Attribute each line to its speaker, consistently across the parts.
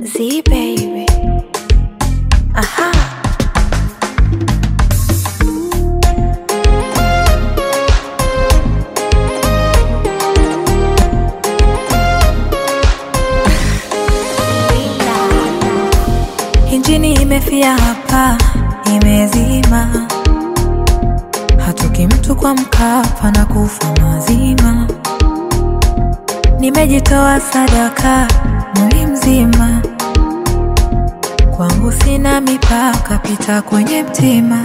Speaker 1: Z baby. Aha. Injini imefia hapa, imezima. Hatoki mtu kwa Mkapa na kufa mazima. Nimejitoa sadaka mwili mzima, kwangu sina mipaka, pita kwenye mtima.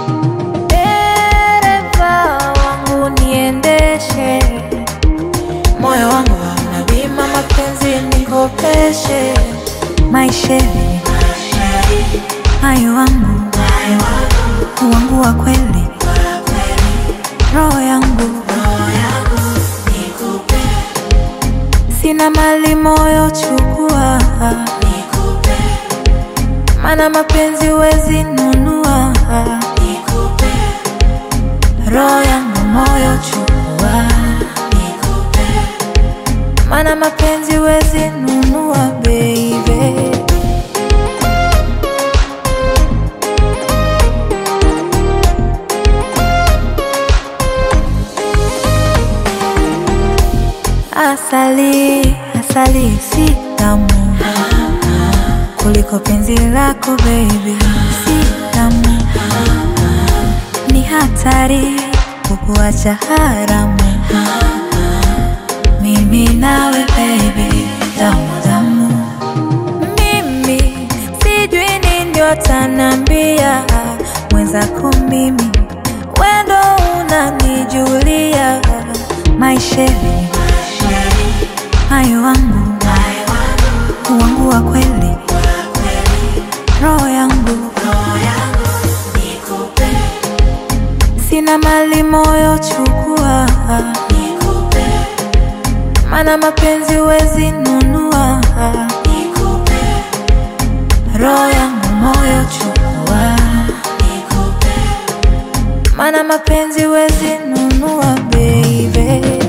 Speaker 1: Dereva wangu niendeshe, moyo wangu hauna bima, mapenzi nikopeshe, maisheni hayo wangu wangu wa kweli, roho yangu sina mali, moyo chukua, mana mapenzi wezi nunua, roho yangu moyo chukua, mana mapenzi wezi nunua, baby. Asali, asali si tamu kuliko penzi lako baby, si tamu, ni hatari kukuacha haramu. Mimi nawe baby, tamu tamu, mimi sijui nini watanambia mwenzako, mimi wendo unanijulia maisheni hayo wangu wangu wa kweli, roho yangu sina mali, moyo chukua, mana mapenzi wezi nunua, roho yangu moyo chukua, mana mapenzi wezi nunua, baby.